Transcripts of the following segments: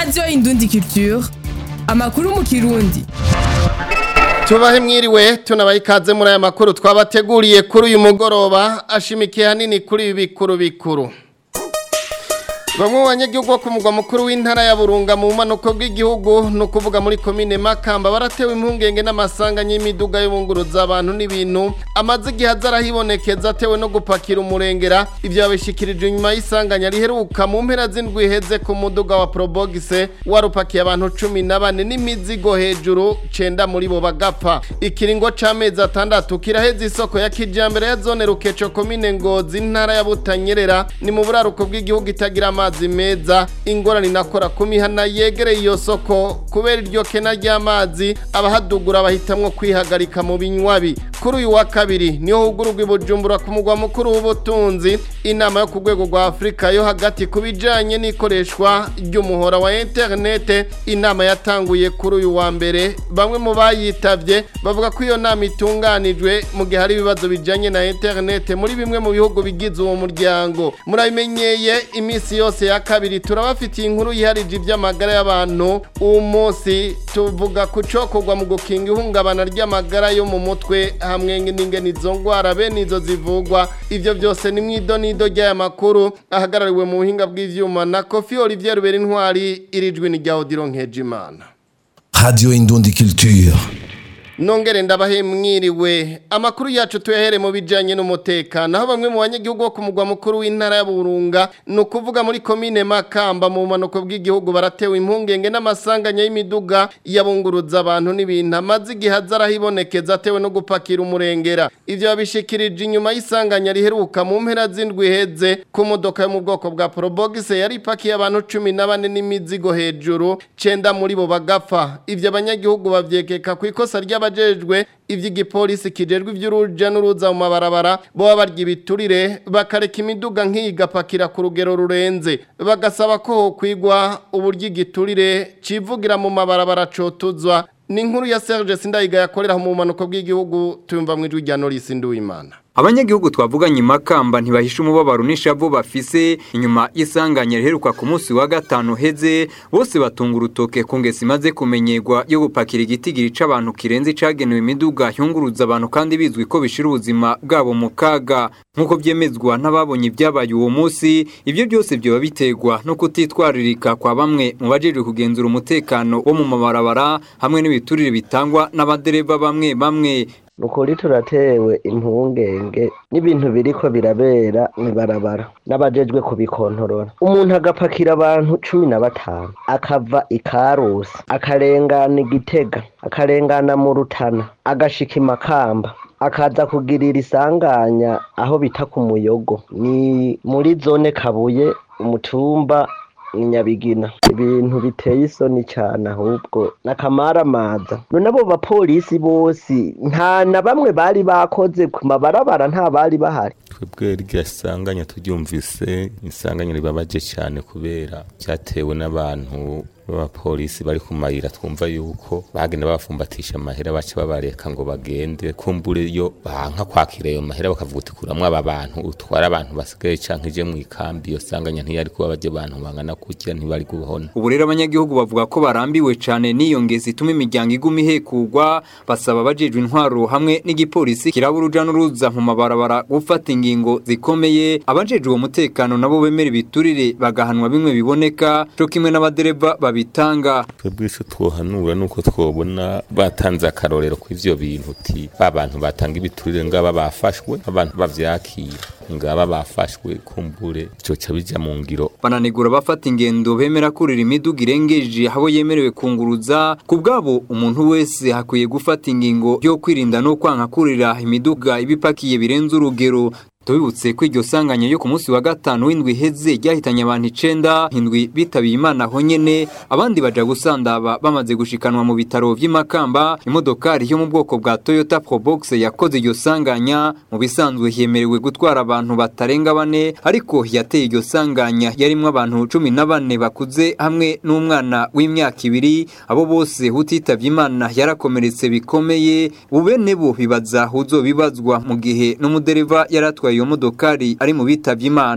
radiyo indundi culture amakuru mu kirundi tubahe mwiriwe tunabaye ikaze muri aya makuru twabateguriye kuri uyu mugoroba ashimikiye hanini kuri ibi bikuru bikuru bamwe mu banyagihugu bo ku mugwa mukuru w'intara ya burunga mu bumanuko bw'igihugu ni ukuvuga muri komine makamba baratewe impungenge n'amasanganya y'imiduga y'ubunguruza abantu n'ibintu amaze igihe aza arahibonekeza atewe no gupakira umurengera ibyo babishikirije inyuma y'isanganya riheruka mu mpera z'indwi iheze ku muduga wa porobogise warupakiye abantu cumi na bane n'imizigo hejuru cenda muri bo bagapfa ikiringo c'amezi atandatu kiraheza isoko ya kijambere ya zone rukeco komine ngozi intara ya butanyerera ni mu buraruko bw'igihugu itagira amazi meza ingorane inakora ku mihana yegereye iyo soko kubera iryo kena ry'amazi abahadugura bahitamwo kwihagarika mu binywabi kuri uyu wa kabiri niho hugururwa ibujumbura ku mugwa mukuru w'ubutunzi inama yo ku rwego rwa afurika yo hagati ku bijanye n'ikoreshwa ry'umuhora wa interinete inama yatanguye kuri uyu wa mbere bamwe mu bayitavye bavuga ko iyo nama itunganijwe mu gihe hari ibibazo bijanye na interinete muri bimwe mu bihugu bigize uwo muryango murabimenyeye iminsi yose ya kabiri turabafitiye inkuru yiharije iby'amagara y'abantu uwo munsi tuvuga ku cokorwa mu gukinga ihungabana ry'amagara yo mu mutwe hamwe n'ingene izo ngwara bene izo zivugwa ivyo byose ni mwido nido ry'aya makuru ahagarariwe mu buhinga bw'ivyuma na Kofi Olivier Rubera intwari irijwe ni rya Odilo Nkejimana Radio Indundi Culture. Nongere ndabahe mwiriwe amakuru yacu tuyahere mu bijanye n'umutekano aho bamwe mu banyagihugu bo ku mugwa mukuru w'intara ya Burunga ni ukuvuga muri komine Makamba mu manuko bw'igihugu baratewe impungenge n'amasanganya y'imiduga yabunguruza abantu n'ibintu amaze igihe aza arahibonekeza atewe no gupakira umurengera ivyo babishikirije inyuma y'isanganya riheruka mu mpera z'indwi iheze ku modoka yo mu bwoko bwa Probox yari ipakiye abantu cumi na bane n'imizigo hejuru cenda muri bo bagapfa ivyo abanyagihugu bavyekeka ku ikosa ry'aba abajejwe ivy'igipolisi kijejwe ivy'uruja n'uruza mu mabarabara boba barya ibiturire bakareka imiduga nk'iyi igapakira ku rugero rurenze bagasaba ko hokwigwa uburyo igiturire civugira mu mabarabara cotuzwa ni inkuru ya Serge Sindayiga yakorera mu manuko bw'igihugu tuyumva mu ijwi rya Norris Nduwimana abanyagihugu twavuganye makamba ntibahisha umubabaro n'ishavu bafise inyuma y'isanganya riheruka ku munsi wa gatanu heze bose batunga urutoke ku ngesi imaze kumenyerwa yo gupakira igitigiri c'abantu kirenze icagenewe imiduga yunguruza abantu kandi bizwi ko bishira ubuzima bwabo mu kaga nk'uko vyemezwa n'ababonye ibyabaye uwo munsi ivyo byose vyoba biterwa no kutitwaririka kwa bamwe mu bajejwe kugenzura umutekano wo mu mabarabara hamwe n'ibiturire bitangwa n'abadereva bamwe bamwe nukuri turatewe impungenge n'ibintu biriko birabera mwibarabara n'abajejwe kubikontorora umuntu agapakira abantu cumi na batanu akava ikarusi akarengana igitega akarengana mu rutana agashika imakamba akaza kugirira isanganya aho bita ku muyogo ni muri zone kabuye umutumba ni nyabigina ibintu biteye isoni cyane ahubwo n'akamaramaza none abo bapolisi bose nta na bamwe bari bakoze ku mabarabara nta bari bahari twebwe rya sanganya turyumvise isanganya ribabaje cyane kubera cyatewe n'abantu b'abapolisi bari ku mayira twumva yuko bagenda babafumbatisha amahera baca babareka ngo bagende kumbure yo banka kwakira ayo mahera bakavuga uti kuramwo aba bantu utwara abantu basigaye canke ije mu ikambi iyo sanganya ntiyari kuba baje abantu bangana kurya ntibari kubona ubu rero abanyagihugu bavuga ko barambiwe cane n'iyo ngezi ituma imiryango iguma ihekugwa basaba abajejwe intwaro hamwe n'igipolisi kiraba uruja n'uruza mu mabarabara gufata ingingo zikomeye abajejwe uwo mutekano nabo bemera ibiturire bagahanwa bimwe biboneka co kimwe n'abadereva babitanga twebwe ico twohanura nuko twobona batanze akarorero kw'ivyo bintu uti ba bantu batanga ibiturire ngaba bafashwe abantu bavyakira ngaba bafashwe kumbure coca bija mu ngiro bananegura bafata ingendo bemera kurira imiduga irengeje aho yemerewe kunguruza ku bwabo umuntu wese hakwiye gufata ingingo yo kwirinda no kwanka kurira imiduga ibipakiye birenze urugero tubibutse ko iryo sanganya yo ku munsi wa gatanu w'indwi iheze ryahitanye abantu icenda indwi bitabiye imana aho nyene abandi baja gusandaba bamaze gushikanwa mu bitaro vy'imakamba imodokari yo mu bwoko bwa toyota probox yakoze iryo sanganya mu bisanzwe yemerewe gutwara abantu batarenga bane ariko yateye iryo sanganya yarimwo abantu cumi na bane bakuze hamwe n'umwana w'imyaka ibiri abo bose utitavye imana yarakomeretse bikomeye bubene bo bibaza uzobibazwa mu gihe n'umudereva yaratwaye iyo modokari ari mu bitavye imana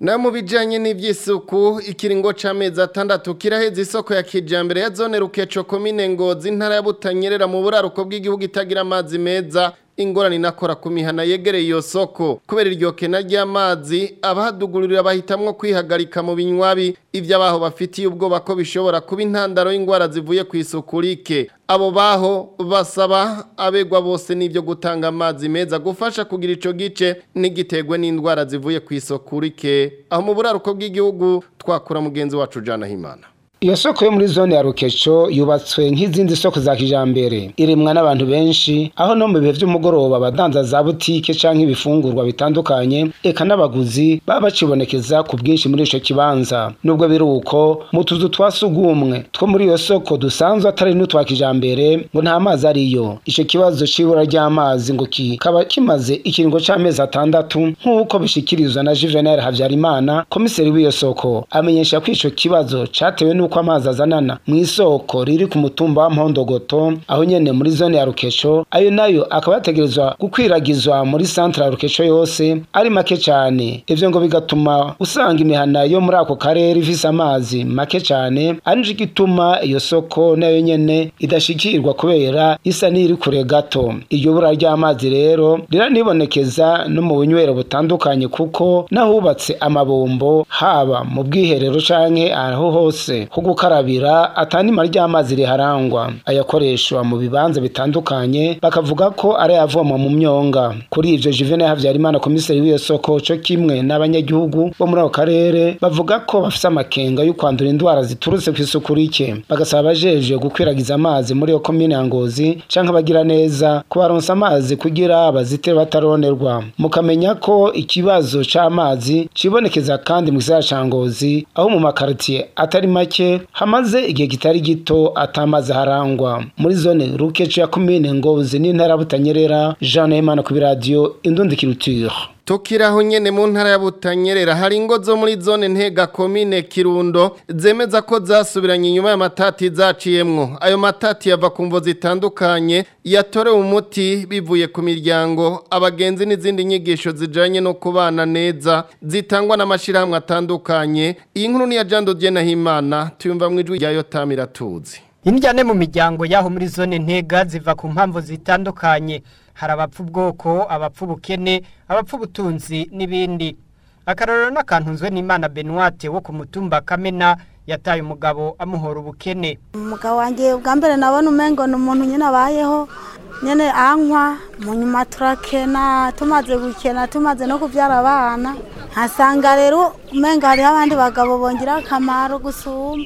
na mu bijanye n'ivy'isuku ikiringo c'amezi atandatu kiraheza isoko ya kijambere ya zone rukeco komine ngozi intara ya butanyerera mu buraruko bw'igihugu itagira amazi meza ingorane inakora ku mihana yegereye iyo soko kubera iryo kena ry'amazi abahadugururira bahitamwo kwihagarika mu binywabi ivyo abaho bafitiye ubwoba ko bishobora kuba intandaro y'ingwara zivuye ku isuku rike abo baho basaba abegwa bose n'ivyo gutanga amazi meza gufasha kugira ico gice n'igitegwe n'indwara zivuye ku isuku rike aho mu buraruko bw'igihugu twakura mugenzi wacu Jana Himana Iyo soko yo muri zone ya Rukeco yubatswe nk'izindi soko za kijambere irimwa n'abantu benshi aho no mu bihe vy'umugoroba abadanza za butike canke ibifungurwa bitandukanye eka n'abaguzi baba bacibonekeza ku bwinshi muri ico kibanza nubwo biri uko mu tuzu twa sugumwe two muri iyo soko dusanzwe atari n'utwa kijambere ngo nta mazi ariyo ico kibazo c'ibura ry'amazi ngo kikaba kimaze ikiringo c'amezi atandatu nk'uko bishikirizwa na Juvenal Havyarimana komiseri w'iyo soko amenyesha ko ico kibazo catewe n'uko uko amazi azanana mu isoko riri ku mutumba wa Mpondgoto aho nyene muri zone ya Rukeco ayo nayo akaba yategerezwa gukwiragizwa muri centre ya Rukeco yose ari make cyane ivyo ngo bigatuma usanga imihana yo muri ako karere ifise amazi make cyane ari nje gituma iyo soko nayo nyene idashikirwa kubera isa n'iri kure gato iryo bura ry'amazi rero riranibonekeza no mu bunywero butandukanye kuko nahubatse amabombo haba mu bwiherero canke aho hose ho gukarabira atanima ry'amazi riharangwa ayakoreshwa mu bibanza bitandukanye bakavuga ko ari avoma mu myonga kuri ivyo Juvenal Havyarimana komiseri w'iyo soko co kimwe n'abanyagihugu bo muri ako karere bavuga ko bafise amakenga yo kwandura indwara ziturutse ku isuku rike bagasaba abajeje gukwiragiza amazi muri iyo komine ya Ngozi canke abagira neza kubaronsa amazi kugira bazitire bataronerwa mukamenya ko ikibazo c'amazi cibonekeza kandi mu gisagara ca Ngozi aho mu makartier atari make hamaze igihe kitari gito atamaze harangwa muri zone rukeco ya komine ngozi n'intara butanyerera Jean Nahimana ku radio Indundi Culture Tukiraho nyene mu ntara ya Butanyerera hari ingo zo muri zone ntega komine Kirundo zemeza ko zasubiranye inyuma y'amatati zaciyemwo ayo matati yava ku mvo zitandukanye yatorewe umuti bivuye ku miryango abagenzi n'izindi nyigisho zijanye no kubana neza zitangwa n'amashirahamwe atandukanye iyi nkuru ni ya Jando Himana tuyumva mu ijwi rya Yotamira tuzi Indyane mu miryango yaho muri zone ntega ziva ku mpamvu zitandukanye hari abapfa ubwoko abapfa ubukene abapfa ubutunzi n'ibindi akarorero n'akantunzwe n'imana Benoite wo ku mutumba kamena yataye umugabo amuhora ubukene umugabo wanjye bwa mbere nabona umengo ni umuntu nyine abayeho nyine anywa mu nyuma turakena tumaze gukena tumaze no kubyara abana nkasanga rero umengo hariho abandi bagabo bongera akamaro gusumba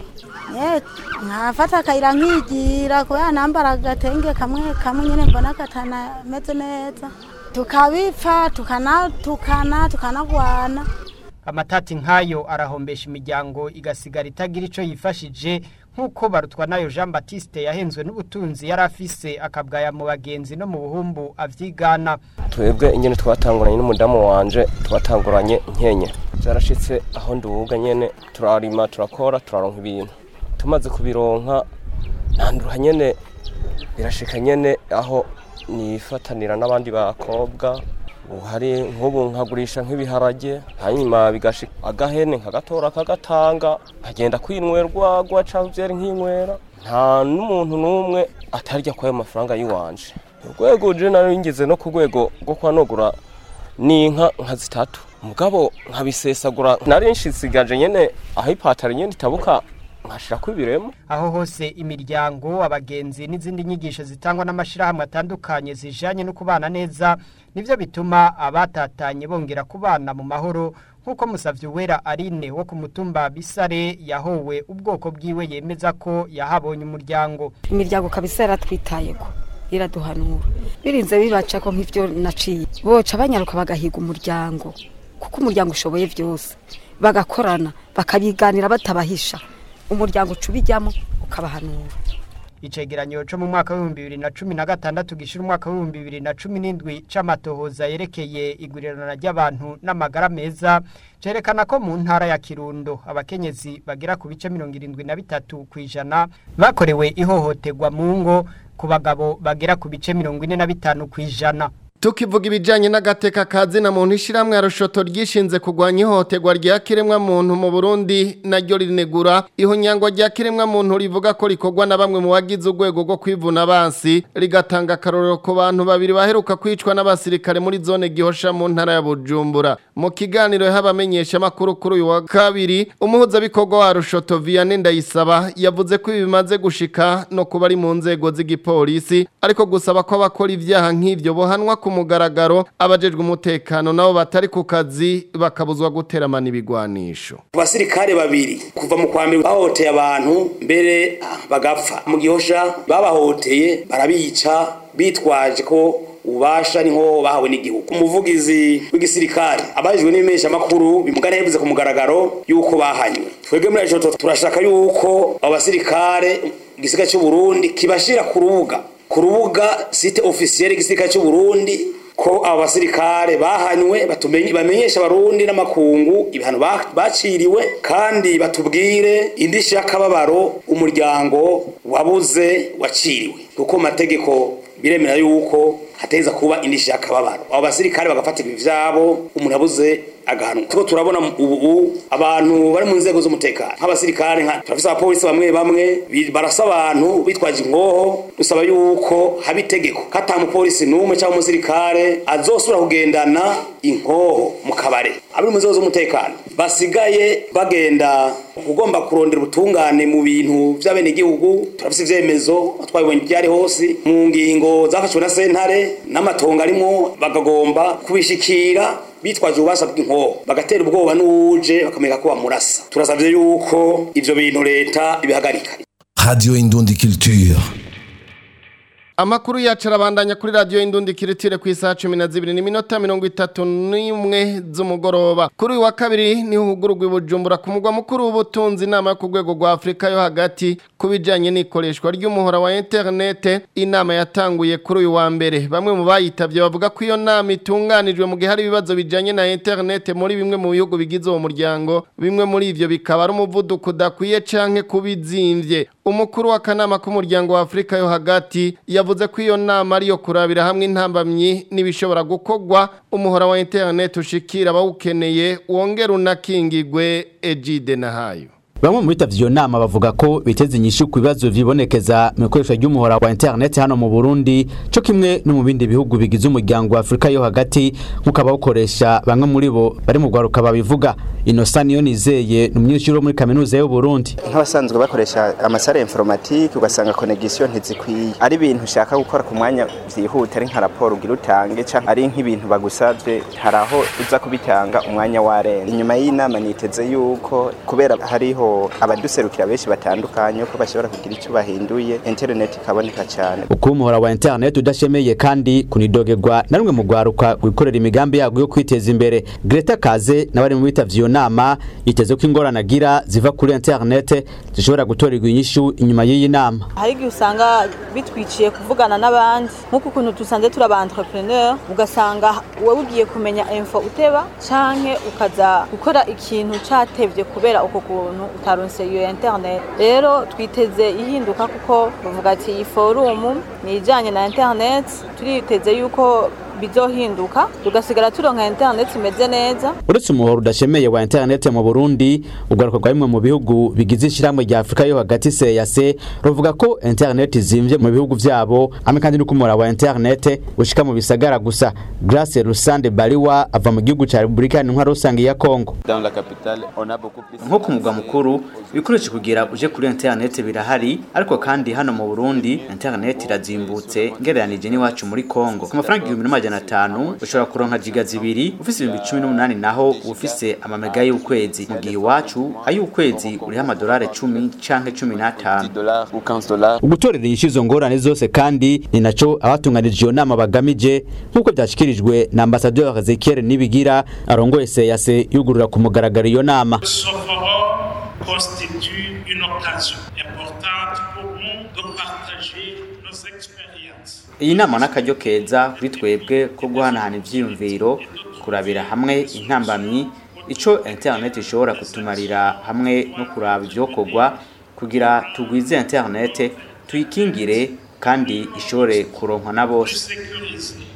nkafata akayira nkigira kubera nambara agatenge kamwe kamwe nyine mbona katanameze neza tukabipfa tukanatukana tukanagwana amatati nk'ayo arahombesha imiryango igasigara itagira icyo yifashije nk'uko barutwa nayo jean batiste yahenzwe n'ubutunzi yari afise akabwaya mu bagenzi no mu buhumbu abyigana twebwe ingene twatanguranye n'umudamu wanje twatanguranye nkenye byarashitse aho nduga nyene turarima turakora turaronka ibintu tumaze kubironka ntandura nyene birashika nyene aho nifatanira n'abandi bakobwa hari nk'ubu nkagurisha nk'ibiharage hanyuma bigashika agahene nkagatora kagatanga nkagenda kwinywera urwagwa cyangwa byari nkinywera nta n'umuntu n'umwe atarya kwayo mafaranga y'iwanje urwego je nari ngeze no ku rwego rwo kwanogura n'inka nka zitatu mugabo nkabisesagura nari nshisigaje nyene aho ipataro nyene itabuka nkashira kwibiremo aho hose imiryango abagenzi n'izindi nyigisho zitangwa n'amashirahamwe atandukanye zijanye no kubana neza nivyo bituma abatatanye bongera kubana mu mahoro nk'uko musavye wera Arine wo ku mutumba Bisare yahowe ubwoko bwiwe yemeza ko yahabonye umuryango imiryango kabisa yaratwitayeko iraduhanura birinze bibaca ko nk'ivyo naciye boca banyaruka bagahiga umuryango kuko umuryango ushoboye vyose bagakorana bakabiganira batabahisha umuryango ucubijyamo ukabahanura icegeranyo cyo mu mwaka w'ibihumbi bibiri na cumi na gatandatu gishira umwaka w'ibihumbi bibiri na cumi n'indwi c'amatohoza yerekeye igurirana ry'abantu n'amagara meza cerekana ko mu ntara ya kirundo abakenyezi bagera ku bice mirongo irindwi na bitatu ku ijana bakorewe ihohoterwa mu ngo ku bagabo bagera ku bice mirongo ine na bitanu ku ijana tukivuga ibijyanye n'agateka kazina muntu ishyirahamwe rushoto ryishinze kurwanya ihohoterwa rya kiremwamuntu mu burundi naryo rinegura ihonyangwa rya kiremwamuntu rivuga ko rikorwa na bamwe mu bagize urwego rwo kwivuna abansi rigatanga akarorero ku bantu babiri baheruka kwicwa n'abasirikare muri zone gihosha mu ntara ya bujumbura mu kiganiro y'abamenyesha amakuru kuri uyu wa kabiri umuhuzabikorwa wa rushoto vianney ndayisaba yavuze ko ibi bimaze gushika no kuba ari mu nzego z'igipolisi ariko gusaba ko abakora ibyaha nk'ibyo bohanwa ku mugaragaro abajejwe umutekano nabo batari ku kazi bakabuzwa guteramana ibigwanisho abasirikare babiri kuva mu kwa mbere bahohoteye abantu mbere bagapfa mu gihosha babahoteye barabica bitwaje ko ubasha niho bahawe n'igihugu umuvugizi w'igisirikare abajijwe n'ibimesha makuru bimugana yavuze ku mugaragaro yuko bahanywe twebwe muri ajo turashaka yuko abo basirikare igisirikare cy'u Burundi kibashira ku rubuga ku rubuga site officiel igisirikare cy'u Burundi ko abo basirikare bahanywe batumenye bamenyesha abarundi n'amakungu ibihano baciriwe kandi batubwire indishyi y'akababaro umuryango wabuze waciriwe kuko mategeko biremera yuko hateza kuba indishyi y'akababaro abo basirikare bagafatirwa ivyabo umuntu abuze agahanwa tuko turabona ubu abantu bari mu nzego z'umutekano nk'abasirikare nka turafise abapolisi bamwe bamwe barasa abantu bitwaje ingoho dusaba yuko haba itegeko ko ata mupolisi n'umwe cyangwa umusirikare azosubira kugendana inkoho mu kabare abari mu nzego z'umutekano basigaye bagenda ugomba kurondera ubutungane mu bintu by'abenegihugu turafise ivyemezo twabibonye byari hose mu ngingo zafashwe na sentare n'amatongo arimo bagagomba kubishikira bitwaje ububasha bw'inkoho bagatera ubwoba n'uwuje bakamenya ko bamurasa turasabye yuko ivyo bintu leta ibihagarika Radio Indundi Culture. Amakuru yacu arabandanya kuri radio Indundi Kiritire ku isaha 12 n'iminota 31 z'umugoroba. Kuri uyu wa kabiri niho hugurugwa Bujumbura ku mugwa mukuru w'ubutunzi inama yo ku rwego rwa Afrika yo hagati kubijanye n'ikoreshwa ry'umuhora wa internet inama yatanguye kuri uyu wa mbere. Bamwe mu bayitavye bavuga ko iyo nama itunganijwe mu gihe hari ibibazo bijanye na internet muri bimwe mu bihugu bigize uwo muryango. Bimwe muri ivyo bikaba ari umuvuduko udakwiye canke kubizimvye. Umukuru w'akanama k'umuryango wa Afrika yo hagati yavuze ko iyo nama ariyo kurabira hamwe intambamyi n'ibishobora gukorwa umuhora wa internet ushikira abawukeneye wongera unakingigwe Ejide Nahayo. Bamwe mu bitavye iyo nama bavuga ko biteze inyishu ku bibazo vibonekeza mu ikoresha ry'umuhora wa internet hano mu Burundi cyo kimwe no mu bindi bihugu bigize umuryango wa Afrika yo hagati nk'uko abawukoresha bamwe muri bo bari mu gwaruka babivuga Innocent niyo nizeye ni umunyeshuri wo muri kaminuza y'u Burundi nk'abasanzwe bakoresha amasare informatique ugasanga connection ntizikwiye ari ibintu ushaka gukora ku mwanya vyihuta ari nka raporo ugira utange canke ari nk'ibintu bagusavye hari aho uza kubitanga umwanya warenze inyuma y'inama niteze yuko kubera hariho abaduserukira benshi batandukanye ko bashobora kugira icyo bahinduye internet ikaboneka cyane uko umuhora wa internet udashemeye kandi kunidogerwa na rumwe mu rwaruka wikorera imigambi yago yo kwiteza imbere Greta Kaze n'abari mu bitavye iyo nama yiteze ko ingorane agira ziva kuri internet zishobora gutorerwa inyishu inyuma y'iyi nama hari igihe usanga bitwiciye kuvugana n'abandi nk'uko ukuntu dusanze turi aba entrepreneur ugasanga wowe ugiye kumenya info uteba canke ukaza gukora ikintu catevye kubera uko kuntu utaronse iyo internet rero twiteze ihinduka kuko bavuga ati iyi forum ni ijanye na internet turiteze yuko bizohinduka tugasigara turonka internet imeze neza uretse umuhoro udashemeye wa internet mu Burundi ugaruka kwa bimwe mu bihugu bigize ishyirahamwe rya Afrika yo hagati CEEAC ruvuga ko internet izimvye mu bihugu vyabo amwe kandi nuko umuhora wa internet ushika mu bisagara gusa Grace Rusande Bariwa ava mu gihugu ca Republika Iharanira Rusange ya Kongo nko ku mugwa mukuru ibikoresho kugira uje kuri internet birahari ariko kandi hano mu Burundi internet irazimbutse ngereranije n'iwacu muri Kongo ku mafaranga igihumbi n'amajana atanu ushobora kuronka giga zibiri ufise ibihumbi cumi n'umunani naho ufise amamega y'ukwezi mu gihe iwacu ay'ukwezi uriho amadolari cumi canke cumi n'atanu ugutorera inyishu izo ngorane zose kandi ni naco abatunganije iyo nama bagamije nk'uko vyashikirijwe na ambasaderi Ezekiel Nibigira arongoye seyase yugurura ku mugaragaro iyo nama constitue une occasion importante pour nous de partager nos expériences. iyi nama n'akaryo keza kuri twebwe ko guhanahana ivyiyumviro kurabira hamwe intambamyi ico internet ishobora kutumarira hamwe no kuraba ivyokorwa kugira tugwize internet tuyikingire kandi ishobore kuronkwa na bose Sécuriser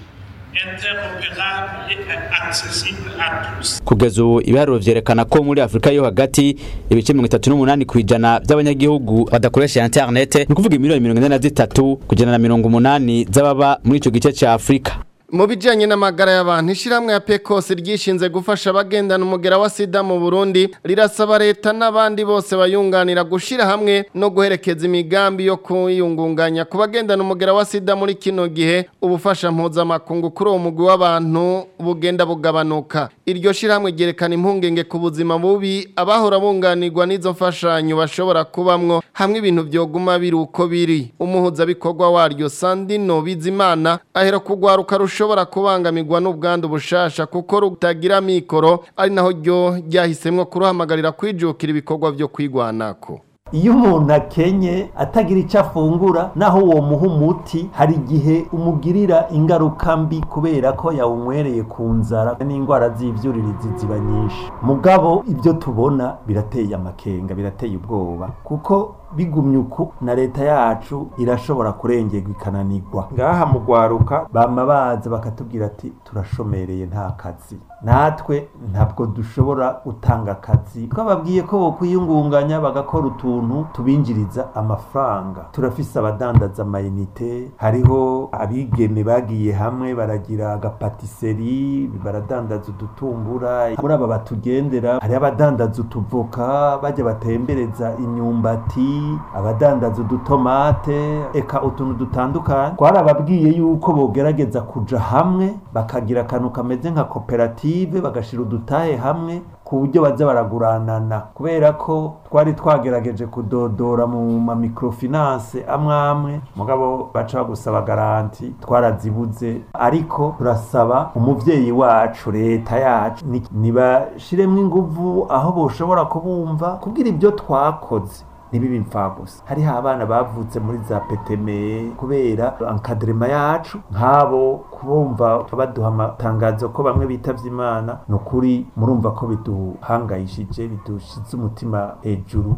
interopérable et accessible à tous. kugeza ubu ibiharuro vyerekana ko muri afurika yo hagati ibice mirongo itatu n'umunani kw'ijana by'abanyagihugu badakoresha internet ni ukuvuga imiliyoni mirongo ine na zitatu kugena na mirongo umunani z'ababa muri ico gice ca afurika mu bijyanye n'amagara y'abantu ishyirahamwe ya pekose ryishinze gufasha abagendana umugera wa sida mu burundi rirasaba leta n'abandi bose bayunganira gushyira hamwe no guherekeza imigambi yo kuyungunganya ku bagendana umugera wa sida muri kino gihe ubufasha mpuzamakungu kuri uwo mugwi w'abantu bugenda bugabanuka iryo shyirahamwe ryerekana impungenge ku buzima bubi abahora bunganirwa n'izo mfashanyo bashobora kubamwo hamwe ibintu byoguma biri uko biri umuhuzabikorwa waryo sandino bizimana ahera kugwaruka rushobora kubangamirwa n'ubwandu bushasha kuko rutagira mikoro ari naho ryo ryahisemwo kuruhamagarira kwijukira ibikorwa byo kwigwanako iyo umuntu akenye atagira icyo afungura naho uwo muha umuti hari igihe umugirira ingaruka mbi kubera ko yawunywereye ku nzara n'indwara z'ibyuririzi ziba nyinshi mugabo ibyo tubona birateye amakenga birateye ubwoba kuko bigumye uku na leta yacu irashobora kurengerwa ikananirwa ngaha mu rwaruka bama baza bakatubwira ati turashomereye nta kazi natwe ntabwo dushobora gutanga akazi twababwiye ko bokwiyungunganya bagakora utuntu tubinjiriza amafaranga turafise abadandaza amayinite hariho abigeme bagiye hamwe baragira agapatiseri baradandaza udutumbura muri aba batugendera hariho abadandaza utuvoka bajya batembereza imyumbati abadandaza udutomate eka utuntu dutandukanye twarababwiye yuko bogerageza kuja hamwe bakagira akantu kameze nka koperative bagashira udutahe hamwe ku buryo baza baraguranana kubera ko twari twagerageje kudodora mu ma microfinance amwe amwe mugabo baca bagusaba garanti twarazibuze ariko turasaba umuvyeyi wacu leta yacu ni- nibashiremwo inguvu aho boshobora kubumva kugira ibyo twakoze ntibibe imfagusa hariho abana bavutse muri za peteme kubera ankadrema yacu nk'abo kubumva baduha amatangazo ko bamwe bitavye imana ni ukuri murumva ko biduhangayishije bidushize umutima hejuru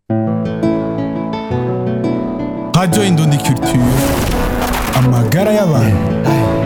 Radio Indundi Culture amagara y'abantu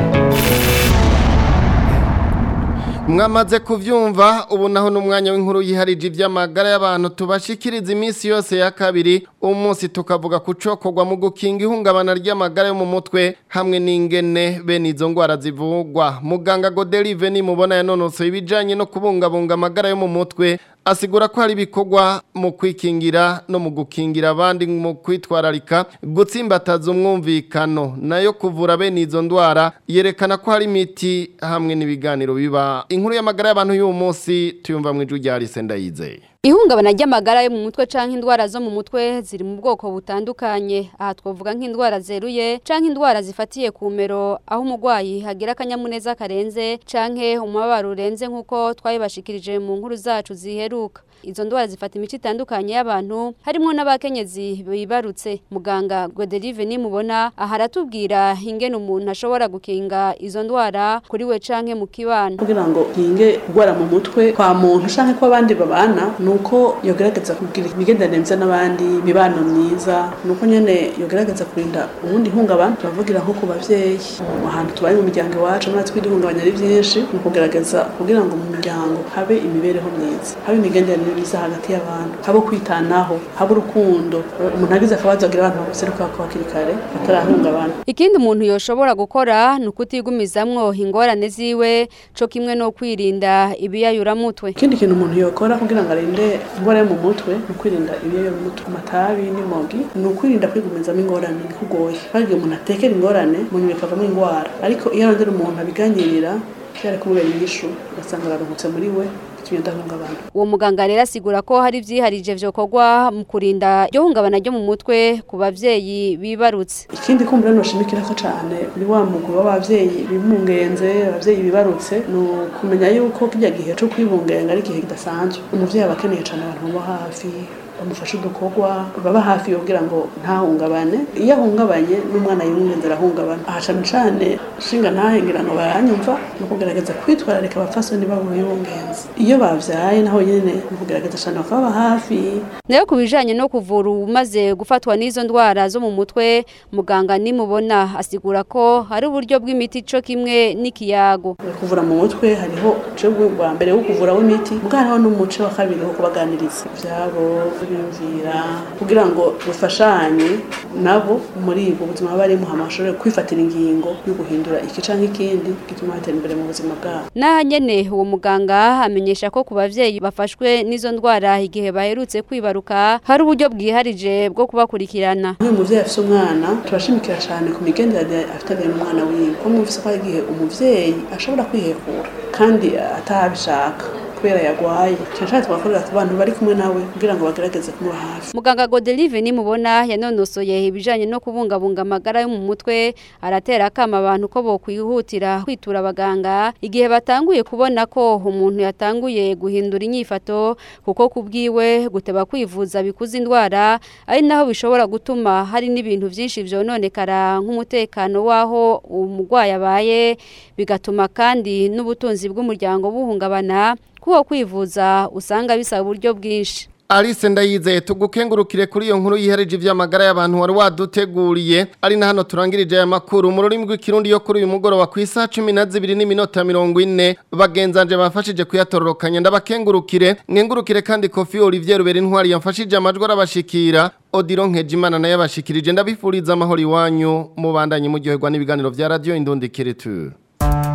mwamaze kuvyumva ubu naho n'umwanya w'inkuru yiharije iby'amagara y'abantu tubashikiriza iminsi yose ya kabiri umunsi tukavuga ku cokorwa mu gukinga ihungabana ry'amagara yo mu mutwe hamwe n'ingene bene izo ndwara zivugwa muganga Godelive nimubona yanonosoye ibijanye no kubungabunga amagara yo mu mutwe asigura ko hari ibikorwa mu kwikingira no mu gukingira abandi mu kwitwararika gutsimbataza umwumvikano nayo kuvura bene izo ndwara yerekana ko hari imiti hamwe n'ibiganiro biba inkuru y'amagara y'abantu y'uwo munsi tuyumva mu ijwi rya Alice Ndayizeye Ihungabana ry'amagara yo mu mutwe canke indwara zo mu mutwe ziri mu bwoko butandukanye aha twovuga nk'indwara zeruye canke indwara zifatiye ku mero aho umurwayi hagira akanyamuneza karenze canke umubabaro urenze nk'uko twabibashikirije mu nkuru zacu ziheruka izo ndwara zifata imico itandukanye y'abantu harimo n'abakenyezi bibarutse muganga Godelive nimubona aha aratubwira ingene umuntu ashobora gukinga izo ndwara kuri we canke mu kibano kugira ngo nkinge kurwara mu mutwe kwa muntu canke ko abandi babana nuko yogerageza kugira imigenderanire myiza n'abandi imibano myiza nuko nyene yogerageza kurinda ubundi ihungabana turavugira nko ku bavyeyi mu hantu tubaye mu miryango iwacu muri twiri ihungabanya ari vyinshi ni ukugerageza kugira ngo mu miryango habe imibereho myiza habe imigenderanire myiza hagati y'abantu habe kwitanaho habe urukundo umuntu agize akabazo agira abantu bamuseruka ko hakiri kare batarahungabana Ikindi umuntu yoshobora gukora ni ukutigumizamwo ingorane ziwe co kimwe no kwirinda ibiyayuramutwe. ikindi kintu umuntu yokora kugira ngo arinde indwara yo mu mutwe ni ukwirinda ibiyoyo mu mutwe amatabi n'imogi ni ukwirinda kwigumizamo ingorane bikugoye kandi umuntu atekera ingorane mu nyuma ikavamo indwara ariko iyo arondera umuntu abiganyirira byari kumubera inyishu ugasanga araruhutse muri we bitumye adahungabana Uwo muganga rero asigura ko hari vyiharije vyokorwa mu kurinda iryo hungabana ryo mu mutwe ku bavyeyi bibarutse. ikindi kumbura noshimikirako cane muri wa mugwi w'abavyeyi bibungenze abavyeyi bibarutse ni ukumenya yuko kirya gihe co kwibungenga ari igihe kidasanzwe umuvyeyi aba akeneye cane abantu baba hafi bamufashe udukorwa baba hafi kugira ngo ntahungabane iyo ahungabanye n'umwana yumwenze arahungabana aha cane cane shinga ntahengera ngo baranyumva ni ukugerageza kwitwararika abapfasoni babo bibungenze iyo bavyaye naho nyene ni ukugerageza cane bakababa hafi nayo ku bijanye no kuvura umaze gufatwa n'izo ndwara zo mu mutwe muganga nimubona asigura ko hari uburyo bw'imiti co kimwe n'ikiyago kuvura mu mutwe hariho uce bwa mbere wo kuvura w'imiti bwa hariho n'umuce wa kabiri wo kubaganiriza ivyabo biyumvira kugira ngo bufashanye nabo muri ubwo buzima barimo hama bashobore kwifatira ingingo yo guhindura iki canke ikindi gituma batera imbere mu buzima bwabo Naha nyene uwo muganga amenyesha ko ku bavyeyi bafashwe n'izo ndwara igihe baherutse kwibaruka hari uburyo bwiharije bwo kubakurikirana nk'uyu muvyeyi afise umwana turashimikira cane ku migenderanire afitaniye n'umwana wiwe ko mwumvise ko hari igihe umuvyeyi ashobora kwihekura kandi atabishaka kubera yagwaye cyane twakorera ku bantu bari kumwe nawe kugira ngo bagerageze kumuba hafi Muganga Godelive nimubona yanonosoye ibijanye no kubungabunga amagara yo mu mutwe aratera akama abantu ko bokwihutira kwitura abaganga igihe batanguye kubona ko umuntu yatanguye guhindura inyifato kuko kubwiwe guteba kwivuza bikuza indwara ari naho bishobora gutuma hari n'ibintu byinshi vyononekara nk'umutekano waho umurwayi abaye bigatuma kandi n'ubutunzi bw'umuryango buhungabana kuwo kwivuza usanga bisaba uburyo bwinshi Alice ndayizeye tugukengurukire kuri iyo nkuru yihereje ivy'amagara y'abantu wari waduteguriye ari na hano turangirije aya makuru mu rurimi rw'ikirundi yo kuri uyu mugoroba ku isaha cumi na zibiri n'iminota mirongo ine bagenzanje bafashije kuyatororokanya ndabakengurukire mwengurukire kandi kofi Olivier Rubera intwari yamfashije amajwi arabashikira Odiro Nkejimana naye abashikirije ndabifuriza amahoro iwanyu mubandanye muryoherwa n'ibiganiro vya radio Indondekere tu